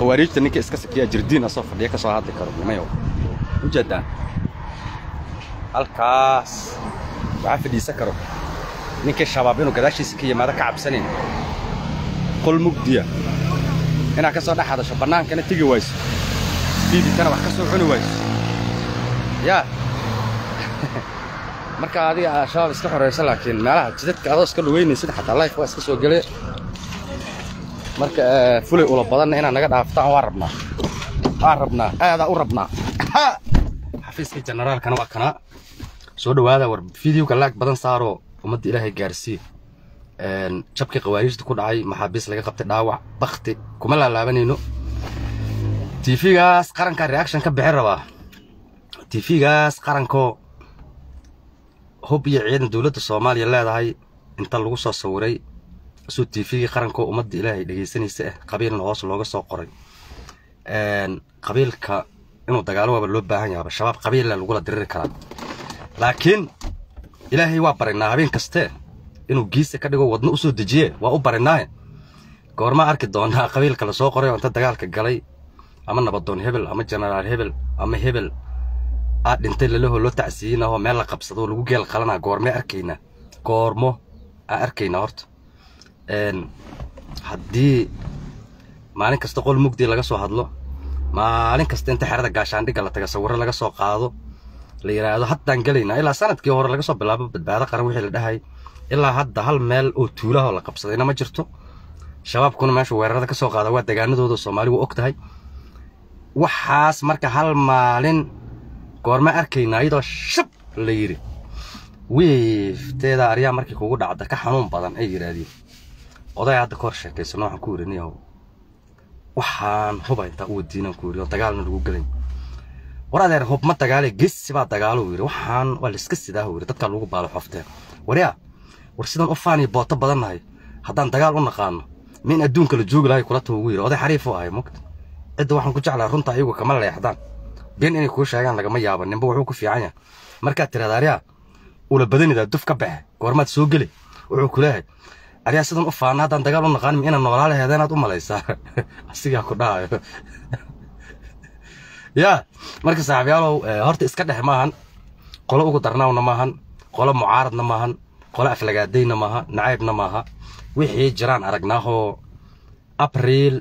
khawaariijta ninka iska sakiya jirdiin asoo fadhiya ka soo hadli karo nimayow ujeedaan halkaas waxaa fadhiisan karo ninkii shabaab inuu gadaashiisa ka yimaado ka cabsanayn qol mugdiya inaad ka soo dhex hadasho bannaankana tegi wayso fiiditana wax ka soo cuni wayso yaa marka adiga shabaab iska xoraysa laakiin meelaha jidadka adoo iska lugeynaysid xataa life waa iska soo gele marka fulay ula badanna inaad naga dhaaftaan waa rabnaa waan rabnaa aadaa u rabnaa xafiiskii generaalkana waa kanaa soo dhowaada war fideoga laag badan saaroo ummadda ilaahay gaarsii jabkii khawaariijta ku dhacay maxaabiis laga qabtay dhaawac bakti kuma laalaabanayno tv-gaas qarankaa reaction ka bixin rabaa tv-gaas qarankoo hub iyo ciidan dowladda soomaaliya leedahay inta lagu soo sawiray isuu tvgii qarankoo ummadda ilaahay dhegaysanaysa ah qabiilna hoos looga soo qoray qabiilka inuu dagaalo waaba loo baahan yaaba shabaab qabiilla lagula diriri karaa laakiin ilaahay waa barinaa habeen kaste inuu giisa ka dhigo wadno u soo dejiye waa u barinaaye goormaa arki doonaa qabiilka la soo qoray oo inta dagaalka galay ama nabadoon hebel ama jenaraal hebel ama hebel aa dhintay lalahoo loo tacsiiyinahoo meel la qabsado lagu geel qalanaa goormee arkaynaa goormo aa arkaynaa horta haddii maalin kasta qol mugdi laga soo hadlo maalin kasta inta xerada gaashaandhigga la taga sawirro laga soo qaado la yidhaahdo haddaan gelaynaa ilaa sanadkii hore laga soo bilaabo badbaado qaran wixii la dhahay ilaa hadda hal meel oo tuulahoo la qabsadayna ma jirto shabaabkuna meesha weerarada ka soo qaada waa degaanadooda soomaali waa og tahay waxaas marka hal maalin goorma arkaynaa iyadoo shab la yidhi wiifteeda aryaa markii kugu dhacda ka xanuun badan ay yidhaahdeen oday hadda ka hor sheekaysano waxaan ku yidhi niyahow waxaan huba intaa u wadiinaan ku yidhi oo dagaalna lagu gelayn war adeer hub ma dagaale gesi baa dagaalo yidhi waxaan waa layska sidaa yidhi dadkaa lagu baalo xofteen waryaa war sidaan u faaniyo booto badannahay haddaan dagaal u naqaano min adduunka la joogi lahay kula tago ugu yidhi oday xariif u ahay mogta cidda waxaan ku jeclaa runta ayagu kama leexdaan been inay kuu sheegaan lagama yaabo ninba wuxuu ku fiican yahay markaad tiraada aryaa ula badanidaa duf ka baxe goormaad soo geli wuxuu ku leeyahay aryaa sidan u faana haddaan dagaal u naqaanim inaan noolaa laheeda inaad u malaysaa asigaa ku dhahayo yaa marka saaxiibyaalow horta iska dhex maahan qolo ugu darnaawna maahan qolo mucaaradna maahan qolo aflagaadayna maaha nacaybna maaha wixii jiraan aragnaahoo abriil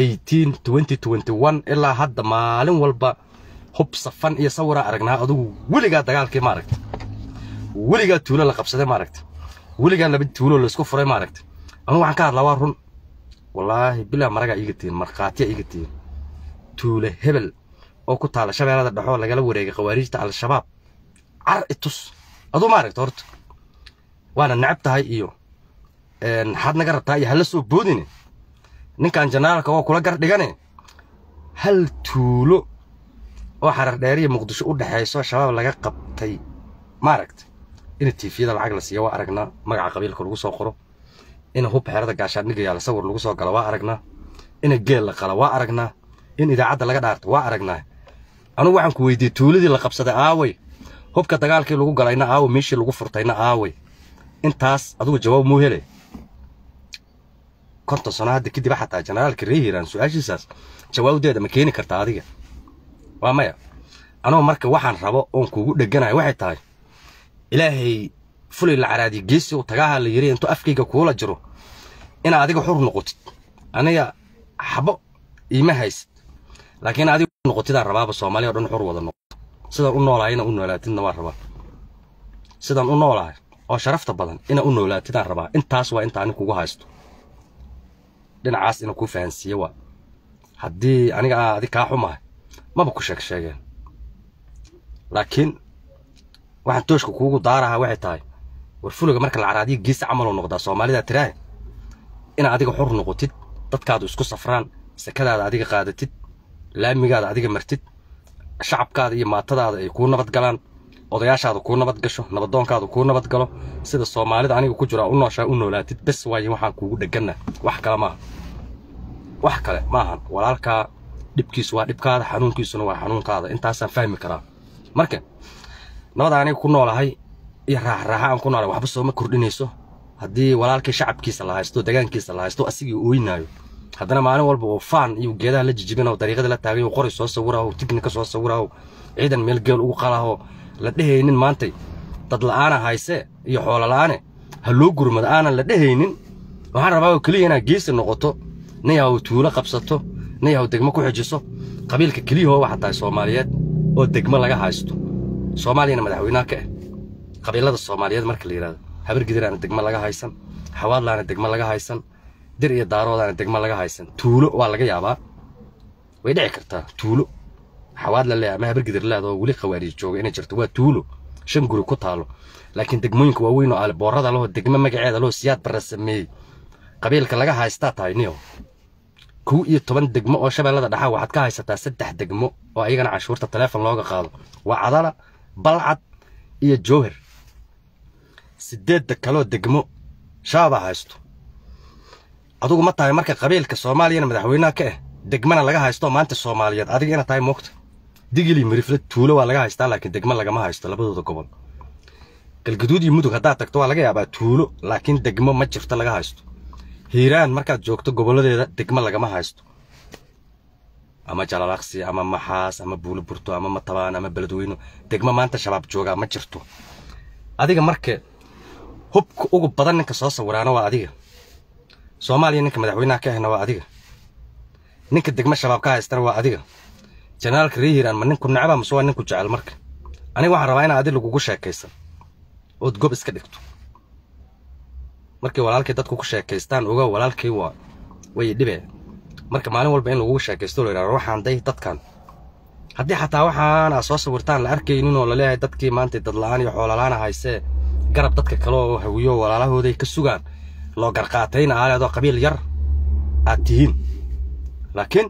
ilaa hadda maalin walba hub safan iyo sawiraa aragnaa adugu weligaa dagaalkii maaragta weligaa tuulo la qabsaday maaragta weligaa laba tuulo laisku furay maaragta anugu waxaan ka hadlaa waa run wallaahi bilaa maragaa iiga tihin markhaatiya iiga tihin tuule hebel oo ku taala shabeellada dhexoo lagala wareegay khawaariijta al-shabaab car itus aduu maaragta horta waana necab tahay iyo maxaad naga rabtaa iyo hala soo boodine ninkan janaalka oo kula gar dhigane hal tuulo oo xarar dheeriya muqdisho u dhexayso shabaab laga qabtay maaragta in tiifiyada lacag la siiya waa aragnaa magaca qabiilka lagu soo qoro in hub xeerada gaashaandhiga yaala sawir lagu soo galo waa aragnaa in geel la qala waa aragnaa in idaacadda laga dhaarto waa aragnaa anugu waxaan ku weydiiyey tuuladii la qabsaday aaway hubka dagaalkii lagu galayna aaway meeshii lagu furtayna aaway intaas adugu jawaab muu hele konton sano hadda kadib xataa generaalka ree hiiraan su-aashiisaas jawaabdeeda ma keeni kartaa adiga waa maya anoo marka waxaan rabo oon kuugu dheganayo waxay tahay ilaahay fulay la caraadiyo geesi uu tagaaha la yiri intuu afkayga kuula jiro inaa adiga xur noqotid aniga xabo iima haysid laakiin adiga noqotidaan rabaaba soomaaliya o dhan xur wada noqoto sidaan u noolahay inaa u noolaatidna waan rabaa sidaan u noolahay oo sharafta badan inaa u noolaatidaan rabaa intaas waa inta ani kugu haysto dhinacaas inaa kuu fahansiiye waa haddii aniga aa adig kaa xumahay maba ku sheeg sheegeen laakiin waxaan tooshka kuugu daaraha waxay tahay war fuliga marka la caraadiyo geesi camaloo noqdaa soomaalidaa tiraahe inaad adiga xur noqotid dadkaadu isku safraan sakadaada adiga qaadatid laamigaada adiga martid shacabkaada iyo maatadaada ay kuu nabad galaan odayaashaada kuu nabad gasho nabadoonkaada kuu nabad galo sida soomaalida aniga ku jira u nooshaa u noolaatid bes waaye waxaan kuugu dhegana wax kale maaha wax kale maahan walaalkaa dhibkiisu waa dhibkaada xanuunkiisuna waa xanuunkaada intaasaan fahmi karaa marka nabada aniga ku noolahay iyo raaxraaxa aan ku noolahay waxba sooma kordhinayso haddii walaalkii shacabkiisa la haysto degaankiisa la haysto asigii ooynaayo haddana maalin walba uu faan iyo geedaha la jijibina oo dariiqada la taagay qori soo sawiraho tignika soo sawiraho ciidan meel geel ugu qalaho la dhehaynin maantay dad la'aana hayse iyo xoolo la'aane ha loo gurmado aanan la dhehaynin waxaan rabaa oo keliya inaad geesi noqoto nin yahow tuulo qabsato nin yahow degmo ku xijiso qabiilka keliyahoo waxaa tahay soomaaliyeed oo degmo laga haysto soomaaliyana madaxweynaha ka ah qabiilada soomaaliyeed marka la yidhahdo habargidiraana degmo laga haysan xawaadlaana degmo laga haysan dir iyo daaroodaana degmo laga haysan tuulo waa laga yaabaa way dhici kartaa tuulo xawaadla le ama habargidir leed oo weli khawaarij jooga inay jirto waa tuulo shan guri ku taalo laakiin degmooyinka waaweyn oo aliboorada laho degmo magaceeda laho siyaad barra sameeyey qabiilka laga haystaa tahay niyo kow iyo toban degmo oo shabeellada dhaxa waxaad ka haysataa saddex degmo oo ayagana canshuurta taleefon looga qaado waa cadala balcad iyo jowhar sideedda kaloo degmo shabaabaa haysto adugu ma tahay marka qabiilka soomaaliyana madaxweynaha ka ah degmana laga haysto maanta soomaaliyeed adiga ina tahay moogta digili mirifle tuulo waa laga haystaa laakiin degmo lagama haysto labadooda gobol galgaduud iyo mudug haddaad tagto waa laga yaabaa tuulo laakiin degmo ma jirto laga haysto hiiraan markaad joogto gobolladeeda degmo lagama haysto ama jalalaaqsi ama maxaas ama buuliburto ama matabaan ama beledweyno degmo maanta shabaab joogaa ma jirto adiga marka hubka ugu badan ninka soo sawiraana waa adiga soomaaliya ninka madaxweynaha ka ahna waa adiga ninka degmo shabaab ka haystana waa adiga janaalka ree hiiraan ma ninku necba mase waa ninku jecel marka aniga waxaan rabaa inaa adi lagugu sheekaysan ood gob iska dhigto markay walaalkay dadku ku sheekaystaan oga walaalkay waa way dhibee marka maalin walba in lagugu sheekaysto la yidhahdo waxaan day dadkan haddii xataa waxaan aa soo sawirtaan la arkaynin oo laleeyahay dadkii maanta dadla'aan iyo xoolola'aana haysee garab dadka kale oo hawiyo walaalahooday ka sugaan loo garqaatayna aaleedoo qabiil yar aad tihiin laakiin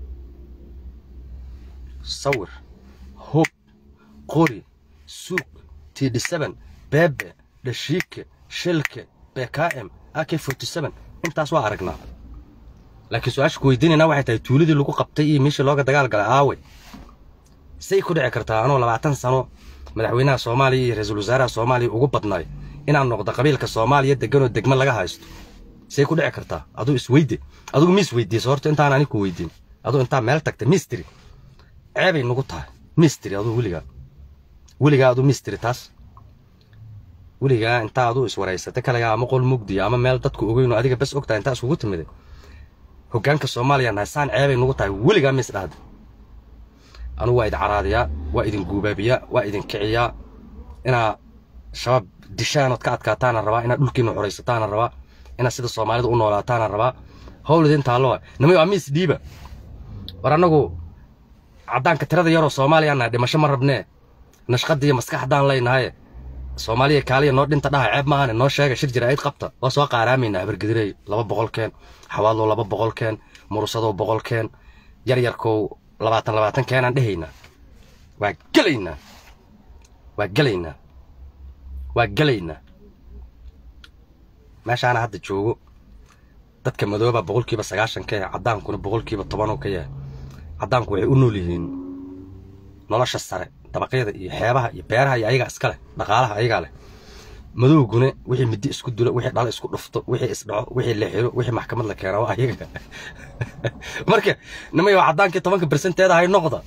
sawir hub qori suug tidhisaban beebe dhashiike shilke bkm ak intaas waa aragnaa laakiin su-aasha ku weydiinayna waxay tahay tuuladii lagu qabtay iyo meeshii looga dagaal galay aawe say ku dhici kartaa anoo labaatan sano madaxweynaha soomaaliya iyo ra-iisul wasaaraha soomaaliya ugu badnaay inaan noqdo qabiilka soomaaliya deganoo degmo laga haysto say ku dhici kartaa aduu isweyde adugu mi isweydiisa horta intaan ani ku weydiin aduu intaa meel tagtay mistri ceebay nugu tahay mistri aduu weligaa weligaa aduu mistri taas weligaa intaa aduu iswaraysatay kalagaa ama qol mugdiya ama meel dadku ogeyno adiga bes ogtahay intaa isugu timiday hoggaanka soomaaliya nahaysaan ceebay nugu tahay weligaa mis dhahda anugu waa idin caraadiyaa waa idin guubaabiyaa waa idin kiciyaa inaa shabaab dishaanood ka adkaataana rabaa inaad dhulkiina xoraysataana rabaa inaad sida soomaalida u noolaataana rabaa howlid intaa loo nimay waa miis dhiiba war annagu caddaanka tirada yaroo soomaaliya nahay dhimasho ma rabnee nashqadda iyo maskaxdaan leynahaye soomaaliya kaaliya noo dhinta dhaha ceeb maahane noo sheega shir jira ayd qabta waa soo qaaraamaynaa habargedirey laba boqolkeen xawaadlow laba boqolkeen murusadow boqolkeen yaryarkow labaatan labaatan keenaan dhehaynaa waa gelaynaa waa gelaynaa waa gelaynaa meeshaana hadda joogo dadka madooba boqolkiiba sagaashan ka yahay caddaankuna boqolkiiba tobanoo ka yahay caddaanku waxay u nool yihiin nolosha sare dabaqyada iyo xeebaha iyo beeraha iyo ayagaa iska leh dhaqaalaha ayagaa leh madowguna wixii midi isku dulo wixii dhalo isku dhufto wixii isdhaco wixii la xiro wixii maxkamad la keena waa ayaga marka nimayo caddaankii tobanka bersenteeda hay noqda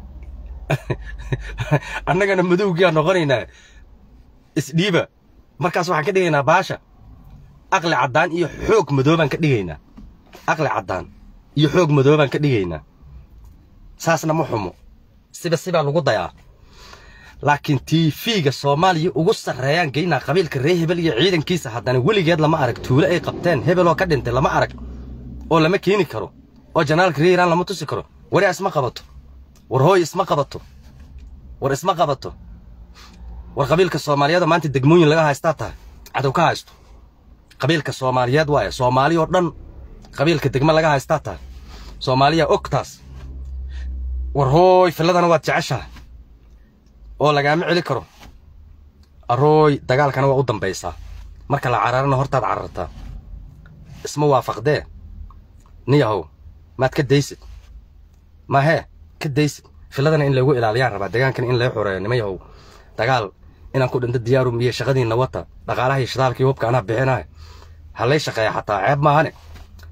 annagana madowgiyaa noqonaynaa isdhiiba markaas waxaan ka dhigaynaa baasha aqli caddaan iyo xoog madoobaan ka dhigaynaa aqli caddaan iyo xoog madoobaan ka dhigaynaa saasna ma xumo siba sibaa lagu dayaa laakiin tiifiga soomaaliya ugu sarreeyaan geynaa qabiilka reer hebel iyo ciidankiisa haddana weligeed lama arag tuulo ay qabteen hebeloo ka dhintay lama arag oo lama keeni karo oo janaalka reer iraan lama tusi karo wari isma qabato war hooy isma qabato war isma qabato war qabiilka soomaaliyeed maanta degmooyin laga haystaa tahay cadow ka haysto qabiilka soomaaliyeed waaye soomaali oo dhan qabiilka degmo laga haystaa tahay soomaaliya og taas war hooy filladana waad jeceshahay oo lagaama celi karo arooy dagaalkana waa u dambaysaa marka la cararana hortaad carartaa isma waafaqdee niyahow maad ka daysid mahee ka daysid filladana in lagu ilaaliyaan rabaa degaankana in laga xoreeyo nima yahow dagaal inaan ku dhinto diyaarum iyo shaqadiinna wata dhaqaalaha iyo shidaalka iyo hubka anaa bixinahay ha lay shaqeeya xataa ceeb maahane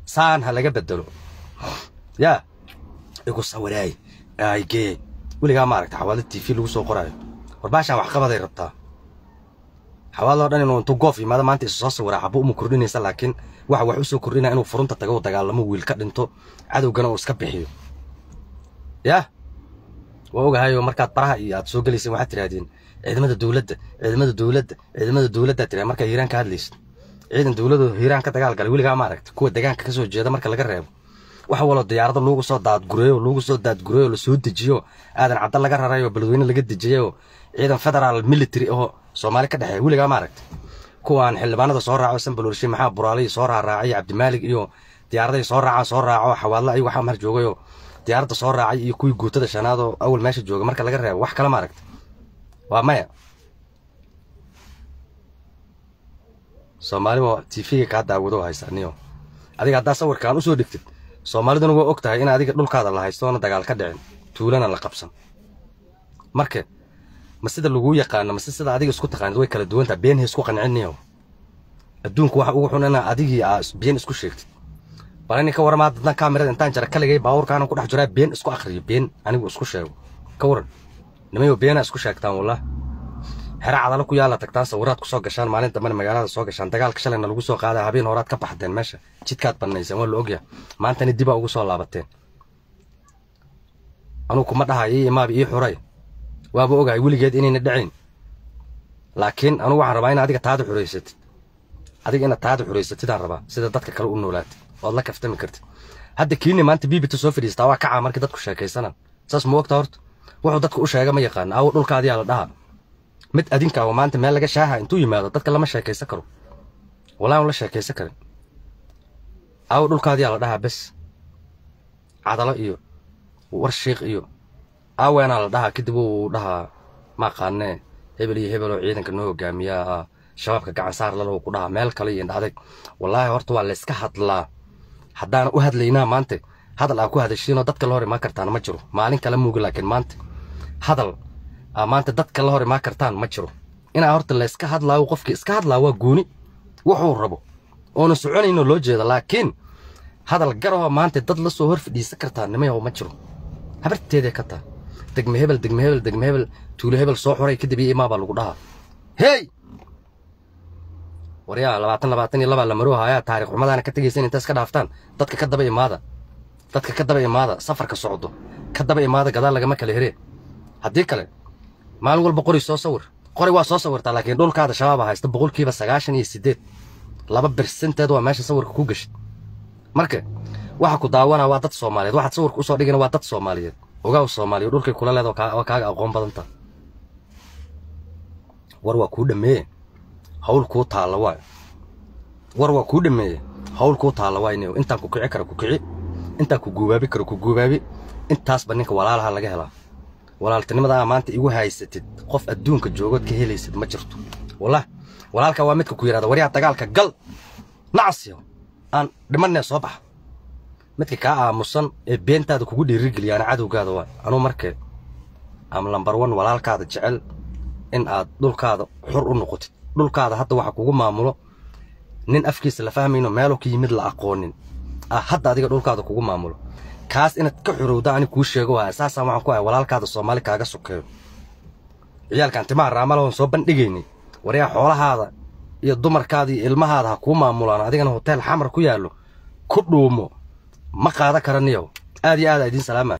saan ha laga bedelo yaa igu sawiraay aygee weligaa maaragta xawaalo t v lagu soo qoraayo war baashaan waxqabaday rabtaa xawaaloo dhan inuu intuu goof yimaado maanta isu soo sawiraa xabo uma kordhinaysa laakiin waxa wax u soo kordhinaya inuu furunta tago u dagaalamo wiil ka dhinto cadowgana uu iska bixiyo yaa waa ogahayo markaad baraha iyo aad soo gelayseen waxaad tidhahdeen ciidamada dowladda ciidamada dowladda ciidamada dowladdaad tidhahd markaa hiiraan ka hadlaysid ciidan dowladu hiiraan ka dagaal galay weligaa maaragta kuwa deegaanka ka soo jeeda marka laga reebo wax waloo diyaarado loogu soo daadgureeyo loogu soo daadgureeyo lasoo dejiyo aadan cadda laga rarayo beledweyne laga dejiyayo ciidan federaal military oo soomaali ka dhexeeya weligaa maaragta kuwaan xildhibaanada soo raaco sanbalolshe maxaa buraaliy soo raaraacay cabdimaalig iyo diyaaraday soo raacaan soo raaco xawaadla ayagu waxaa mar joogayo diyaaradda soo raacay iyo kuwii guutada shanaad oo awal meesha jooga marka laga reebo wax kale maaragta waa maya soomaaliba tv-ga kaa daawado haysa niyo adiga haddaa sawirkaan usoo dhigtid soomaaliduna waa og tahay in adiga dhulkaada la haysto oona dagaal ka dhicin tuulana la qabsan marka ma sida laguu yaqaano mase sida adiga isku taqaanid way kala duwantaha been ha isku qanciniyo adduunku waxa ugu xun inaa adigii aa been isku sheegtid bal inin ka warama dadna kaamirada intaan jara kaligay baabuurkaana ku dhex jiraa been isku akhriyo been anigu isku sheego ka waran nimayo beenaa isku sheegtaan wallah xera cadalo ku yaala tagtaan sawiraad ku soo gashaan maalin dambena magaalada soo gashaan dagaalka shalayna lagu soo qaaday habeen horaad ka baxdeen meesha jidkaad bannayseen waa la ogyahay maantana dibaa ugu soo laabateen anugu kuma dhahay ii imaaba ii xuray waaba ogahay weligeed inayna dhacayn laakiin anugu waxaan rabaa in adiga taada xuraysatid adiga inaad taada xuraysatidaan rabaa sida dadka kale u noolaatid ood la kaftami kartid hadda kiini maanta biibita soo fadhiistaa waa kacaa markii dadku sheekaysanaan saas ma ogta horta wuxuu dadku u sheega ma yaqaan awo dhulkaadiyaa la dhahaa mid adinka oo maanta meel laga shaaha intuu yimaado dadka lama sheekaysan karo wallahi un la sheekaysan karin awo dhulkaadiyaa la dhahaa bes cadalo iyo war shiikh iyo aaweenaa la dhahaa kadib uu dhahaa ma aqaanee hebel iyo hebel oo ciidanka noo hogaamiyaa shabaabka gacan saar lalow ku dhahaa meel kale iyo indhacday wallaahi horta waa layska hadlaa haddaan u hadlaynaa maanta hadal aa ku hadashiinoo dadka la hor imaan kartaan ma jiro maalin kale muuga laakiin maanta hadal aa maanta dadka la hor imaan kartaan ma jiro inaa horta layska hadlaayo qofkii iska hadlaa waa gooni wuxuu rabo oona soconayno loo jeeda laakiin hadal garahoo maanta dad la soo hor fadhiisan kartaa nimayaw ma jiro habarteeday ka taa degme hebel degme hebel degme hebel tuulo hebel soo xuray kadib iyo imaa baa lagu dhahaa hey waryaa labaatan labaatan iyo labaa la maroo hayaa taarikh xumadaana ka tegaysan intaas ka dhaaftaan dadka ka daba imaada dadka ka daba imaada safarka socdo ka daba imaada gadaal lagama kala heree haddii kale maalin walba qori soo sawir qori waa soo sawirtaa laakiin dhulkaada shabaaba haysta boqolkiiba sagaashan iyo siddeed laba bersenteed waa meesha sawirka ku gashid marka waxa ku daawana waa dad soomaaliyeed waxaad sawirka usoo dhigana waa dad soomaaliyeed ogaaw soomaaliya dhulkay kula leed waa kaaga aqoon badanta war waa kuu dhameeye hawl kuu taalla waay war waa kuu dhameeye hawl kuu taalla waay nin intaan ku kici kara ku kici intaan ku guubaabi kara ku guubaabi intaasba ninka walaalaha laga helaa walaaltinimada aa maanta igu haysatid qof adduunka joogood ka helaysid ma jirto wallah walaalka waa midka ku yidhahda waryaa dagaalka gal nacasyo aan dhimanee soo baxa midka kaa aamusan ee beentaada kugu dhiirigeliyaana cadowgaada waa anuu markee am lambar wan walaalkaada jecel in aad dhulkaada xur u noqotid dhulkaada hadda waxa kugu maamulo nin afkiisa la fahmayno meeluu ka yimid la aqoonin ah hadda adiga dhulkaada kugu maamulo kaas inaad ka xurowda ani kuu sheego waaya saasaan waxaan ku ahay walaalkaada soomaali kaaga sokeeyo ciyaalkan timaha raamalahoon soo bandhigaynay waryaa xoolahaada iyo dumarkaada iyo ilmahaada ha kuu maamulaan adigana hoteel xamar ku yaallo ku dhuumo ma qaada karaniyow aad iyo aad aa idiin salaama